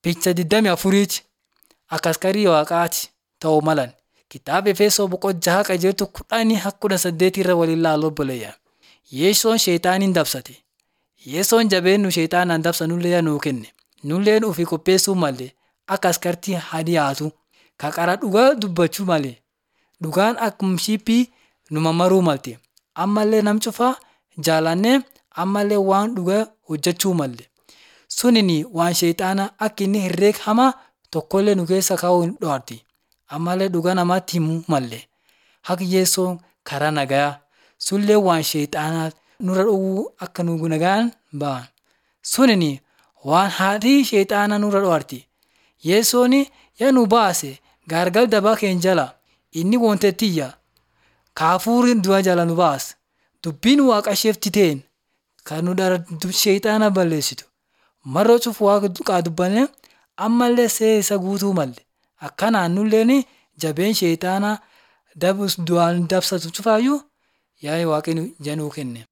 Picha 24ti akka askarii waaqaati ta'uu malan. Kitaaba Efesoo boqonnaa qajeeltuu kudhanii hanga kudha saddeetii irra waliin ilaaluu obboleeyyaa. Yeessoon sheexaaniin dabsate. Yeessoon jabeennu sheexaanaan dabsanullee nuu kenne. Nulleen ofii qopheessuu malee akka askartii haa dhiyaatu. Ka qara dhugaa dubbachuu malee. Dhugaan akkuma shiiphii nu mammaruu malte. Ammallee nam cufaa jaalannee ammallee waan dhugaa hojjechuu malle. Sunini waan sheexaanaa akka inni herreega hamaa tokkollee nu keessa kaa'uu hin dhoowwati. Ammallee dhugaa namatti himuu malle. Haqi yeessoon karaa nagaa. Sullee waan sheexaanaa nurra dhowwuu akka nu nagaan ba'an. Sunini waan haadhii sheexaanaa nurra dhoowwati. Yeessoon yaa nu baase gaargal dabaa keenya jala inni wontettiyya. Kaafuuri du'a jala nu baase. Dubbiin waaqa isheefti ta'een kan nu dhala sheexaana balleessitu. Mar'oo cufu waaqa duqaa dubbanne ammallee see isa guutuu malle. Akkanaan nulleen jabeen sheexaanaa du'aan dabsatu cufaayyuu yaa waaqni januu kenne.